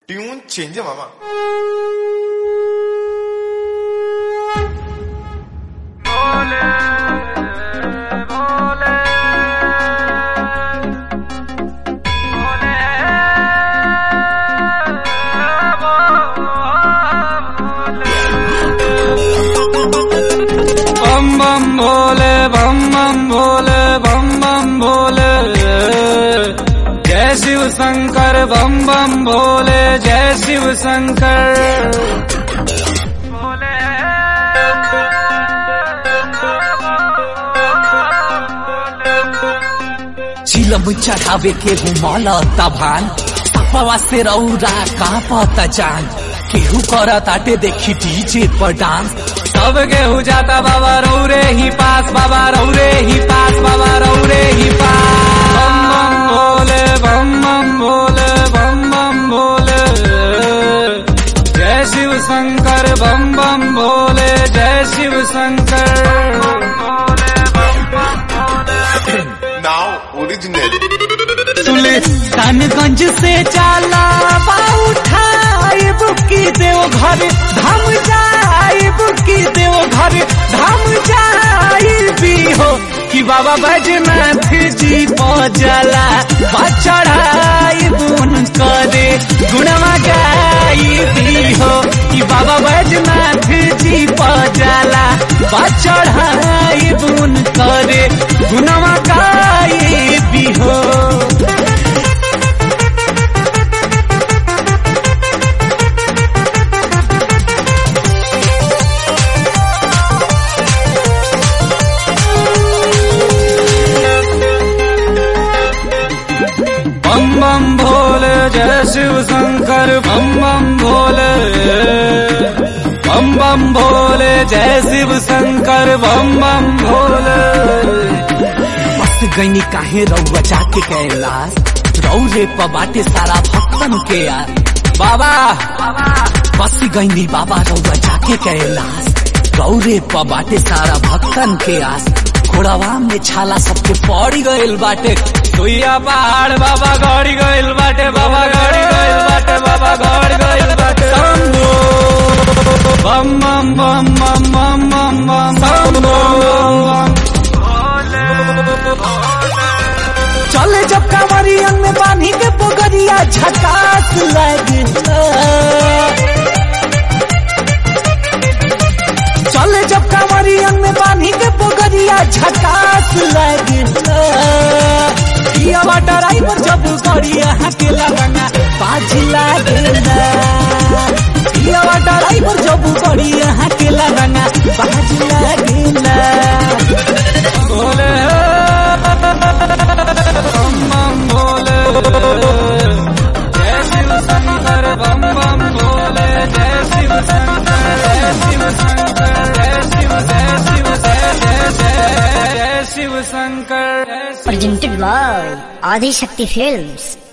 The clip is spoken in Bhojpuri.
ट्यून चेंज आहे मामा बम बम भोले बम बम भोले बम बम भोले जय शिव शंकर बम बम भोले जय शिव शंकर चिलम चढ़ावे के घुमल तभान सपवा से रौरा कांपत जान केहू कर ताटे देखी डीजे पर डांस सब गेहूँ जाता बाबा रौरे ही पास बाबा रौरे ही पास बाबा रौरे ही पास बम बम भोले बम बम भोले बम बम भोले जय शिव शंकर बम बम भोले जय शिव शंकर नाव ओरिजिनल सुल्तानगंज से जाला उठाए बुकी देव घर धाम जाए बुकी देव घर धाम जाए भी हो कि बाबा बैजनाथ जी पजला चढ़ाई बुन करे गुणवा गाई भी हो कि बाबा बैजनाथ जी पजला चढ़ाई बुन करे गुणवा गाई भी हो बम बम भोले जय शिव शंकर बम बम भोले बम बम भोले जय शिव शंकर बम बम भोले मस्त गईनी काहे रउआ जाके कैलाश रौरे प बाटे सारा भक्तन के यार बाबा बस गईनी बाबा रउआ जाके कैलाश रौरे प बाटे सारा भक्तन के आस घोड़ावा में छाला सबके पड़ी गइल बाटे सुइया पहाड़ बाबा गड़ी गइल बाटे बाबा गड़ी गइल बाटे बाबा गड़ी गइल बाटे शंभो बम बम बम बम बम बम बम शंभो चले जब कांवरियन में बांधी के पोगरिया झकास लगे चले जब कांवरियन में बांधी के पोगरिया झकास लगे पियावा ड्राइवर जब गड़िया के लगना बाज लागेला पियावा ड्राइवर जब गड़िया के लगना बाज लागेला भोले बम बम भोले जय शिव शंकर बम बम भोले जय शिव शंकर जय शिव शंकर जय शिव जय शिव जय जय जय जय शिव शंकर जय Shiv presented by Adi Shakti Films.